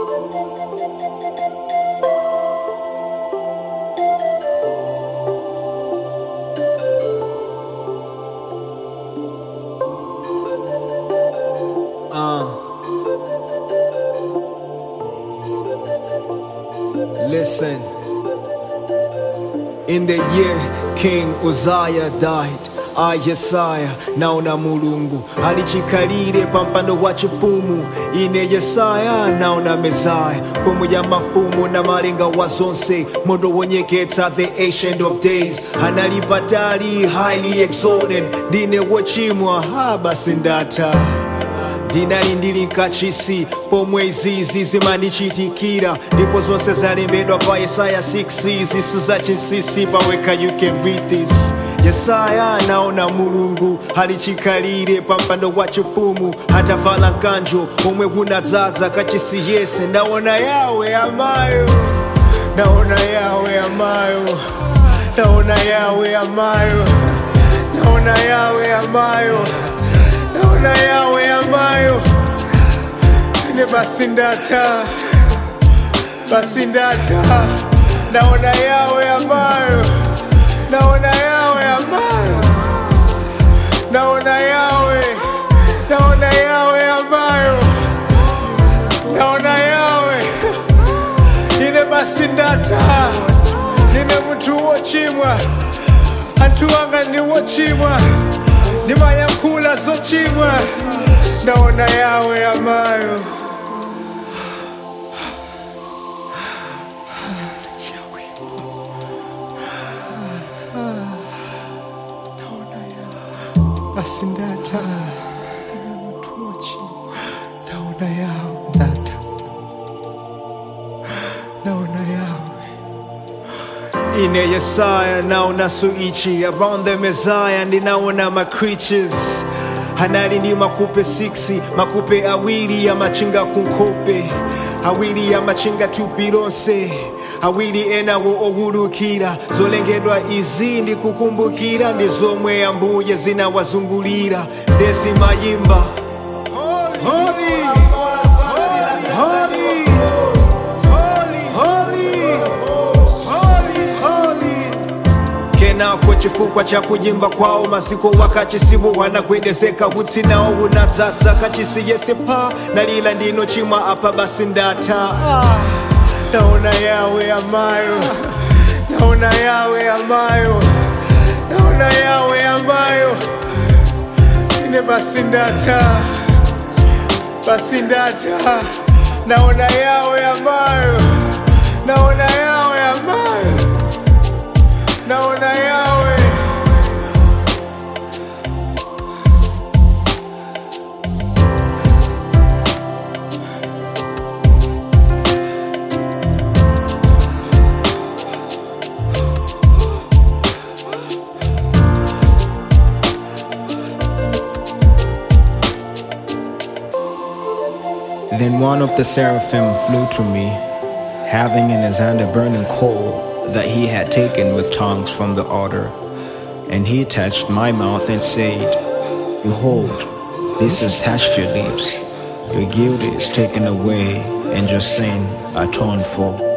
Listen. In the year King Uzziah died I Yesaya naona mulungu alichikalire pampando wa chifumu ine Yesaya naona Mezaya mfumu ya mafumu na malenga wa zonse mondo wonyeketsa the ancient of days analipatali highly exalted ndine wochimwa ha basi ndata ndinali ndili nkachisi pomwe izizi zimandichitikira ndipo zonse zalembedwa pa yesaya 6 zisi zachinsisi paweka you can read this yesaya anaona mulungu alichikalire pa mpando wa chifumu atavala mkanjo omwe kunadzadza kachisi yese ndaona yawe amayo naona yawe amayo naona yawe amayo naona yawe amayo naona yawe amayo ine basi ndata basi ndata naona yawe amayo naona yawe amayo naona yawe naona yawe amayo naona yawe ine basi ndata nine munthu wochimwa anthu anga ndi wochimwa ndimayankhula zochimwa naona yawe amayo basi ndata ine munthu wochimwa naona yawe ndata naona yawe ine yesaya naona suichi around the messiah ndinaona ma creatures hanali ndi makupe 6 makupe awiri ya machinga kunkope awiri ya machinga thupi lonse awiri enawo owulukira zolengedwa izi ndikukumbukira ndi zomwe ambuye zinawazungulira ndezimayimba Holy, holy, holy, holy, holy, holy. kenako chifukwa cha kuyimba kwawo maziko wakachisimu wanagwedezeka utsi nawo unadzadza kachisi yese pa nalila ndino chimwa apa basi ndata ah. naona yawe amayo naona yawe amayo naona yawe amayo ine basi ndata basi ndata naona yawe amayo naona yawe amayo naona yawe Then one of the seraphim flew to me, having in his hand a burning coal that he had taken with tongs from the altar. And he touched my mouth and said, Behold, this has touched your lips. Your guilt is taken away, and your sin atoned for.